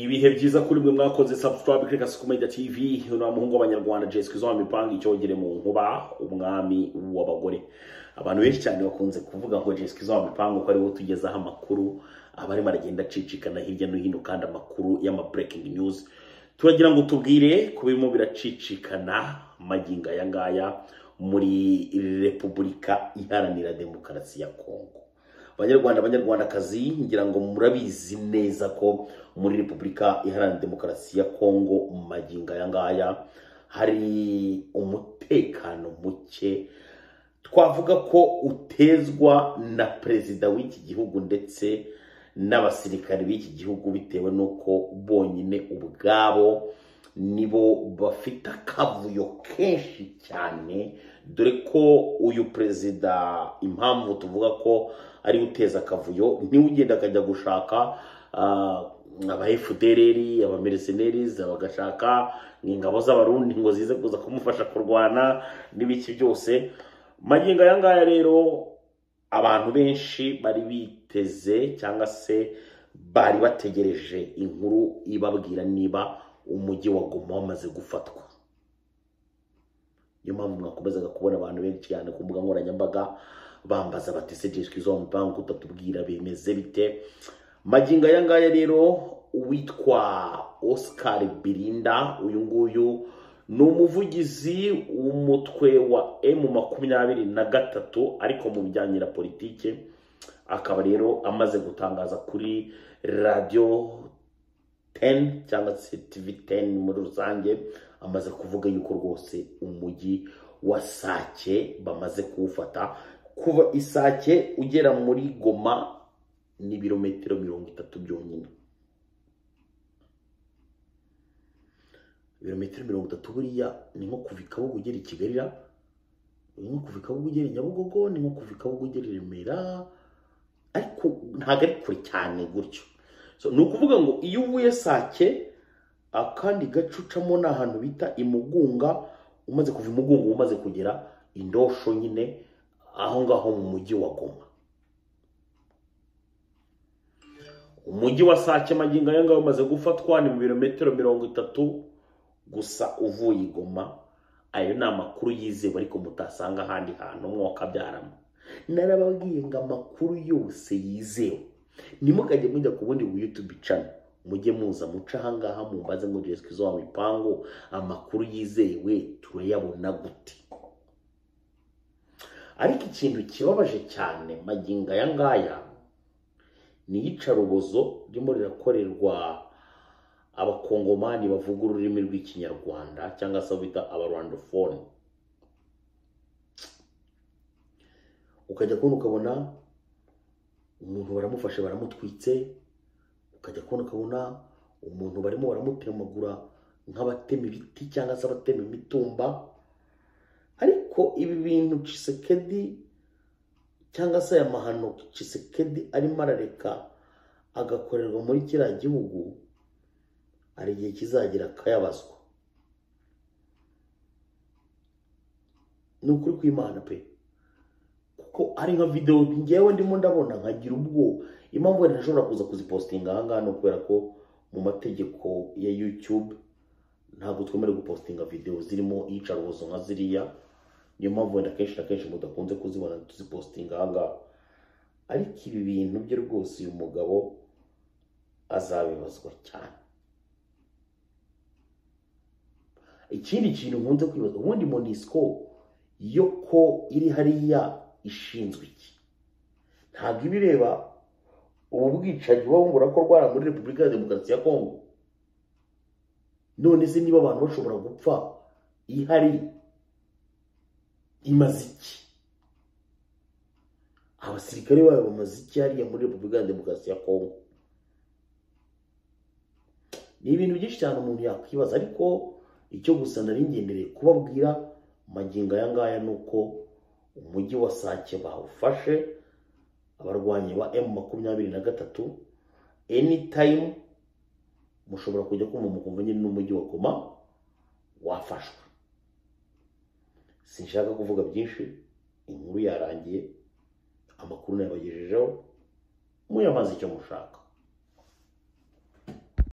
ibihe byiza kuri mwe mwakoze subscribe kuri kasuku media tv uno muhungu w'abanyarwanda jessica izo mipanga icyogere mu nkuba umwami w'abagore abantu benshi cyane bakunze kuvuga ngo jessica izo mipanga uko ariwe utugezaho amakuru aba arimo aragenda acicikana hirya no hino kandi amakuru y'ama breaking news turagira ngo tubwire ku birimo biracicikana magingo aya ngaya muri repubulika iharanira demokarasi ya kongo banyarwanda banyarwandakazi ngira ngo murabizi neza ko muri repubulika iharanira demokarasi ya kongo mu magingo aya ngaya hari umutekano muke twavuga ko utezwa na perezida w'iki gihugu ndetse n'abasirikare b'iki gihugu bitewe n'uko bonyine ubwabo nibo bafite akavuyo kenshi cyane dore ko uyu perezida impamvu tuvuga ko ari uteza akavuyo niwe ugenda akajya gushaka aba efudereri abamerisenerizi bagashaka ingabo z'abarundi ngo zize kuza kumufasha kurwana n'ibiki byose magingo aya ngaya rero abantu benshi bari biteze cyangwa se bari bategereje inkuru ibabwira niba umujyi wa goma wamaze gufatwa niyo mpamvu mwakomezaga kubona abantu benshi cyane ku mbuga nkoranyambaga bambaza bati se jiswi zo banki utatubwira bimeze bite magingo aya ngaya rero uwitwa oscar birinda uyu nguyu ni umuvugizi w'umutwe wa emu makumyabiri na gatatu ariko mu bijyanye na politike akaba rero amaze gutangaza kuri radiyo teni cyangwa se tivi teni muri rusange amaze kuvuga yuko rwose umujyi wa sake bamaze kuwufata kuva isake ugera muri goma n'ibirometero mirongo itatu byonyine ibirometero mirongo itatu buriya ni nko kuva i kabuga ugera i kigali ni nko kuva i kabuga ugera i nyabugogo ni nko kuva i kabuga ugera i remera ariko ntabwo ari kure cyane gutyo ni ukuvuga ngo iyo uvuye sake akandi gace ucamo ni ahantu bita imugunga umaze kuva imugunga umaze kugera indosho nyine aho ngaho mu mujyi wa goma umujyi wa sake magingo aya ngaya umaze gufatwa ni mu birometero mirongo itatu gusa uvuye i goma ayo ni amakuru yizewe ariko mutasanga ahandi hantu mwakabyaramo narababwiye ngo amakuru yose yizewe ntimukajye mujya ku bundi buyutubi cana mujye muza muca ahangaha mumbaze ngo jesica izo wawe ipangu amakuru yizewe turayabona gute ariko ikintu kibabaje cyane magingo aya ngaya ni iyicarubozo ririmo rirakorerwa abakongomani bavuga ururimi rw'ikinyarwanda cyangwa se bita abarwandofone ukajya kubona ukabona umuntu baramufashe baramutwitse ukajya kubona ukabona umuntu barimo baramutemagura nk'abatema ibiti cyangwa se abatema imitumba ariko ibi bintu cisekedi cyangwa se aya mahano cisekedi arimo arareka agakorerwa muri kiriya gihugu hari igihe kizagira akayabazwa ni ukuri kw'imana pe kuko ari nka videwo ngewe ndimo ndabona nkagira ubwoba impamvu wenda ntashobora kuza kuzipositinga aha ngaha ni ukubera ko mu mategeko ya yutube ntabwo twemerewe gupositinga videwo zirimo iyicarubozo nka ziriya niyo mpamvu wenda akenshi na kenshi mudakunze kuzibona tuzipositinga aha ngaha ariko ibi bintu bye rwose uyu mugabo azabibazwa cyane ikindi kintu nkunze kwibaza ubundi monisiko yo ko iri hariya ishinzwe iki ntabwo iba ireba ubu bwicanyi buba burakorwa muri repubulika ya demokarasi ya kongo none se niba abantu bashobora gupfa ihari imaze iki abasirikare bayo bamaze iki hariya muri repubulika ya demokarasi ya kongo ni ibintu byinshi cyane umuntu yakwibaza ariko icyo gusa nari ngendereye kubabwira magingo aya ngaya ni uko umujyi wa sake bawufashe abarwanyi ba emu makumyabiri na gatatu enitayimu mushobora kujya kumva mukumva nyine n'umujyi wa goma wafashwe sinshaka kuvuga byinshi inkuru yarangiye amakuru nayabagejejeho muyamaze icyo mushaka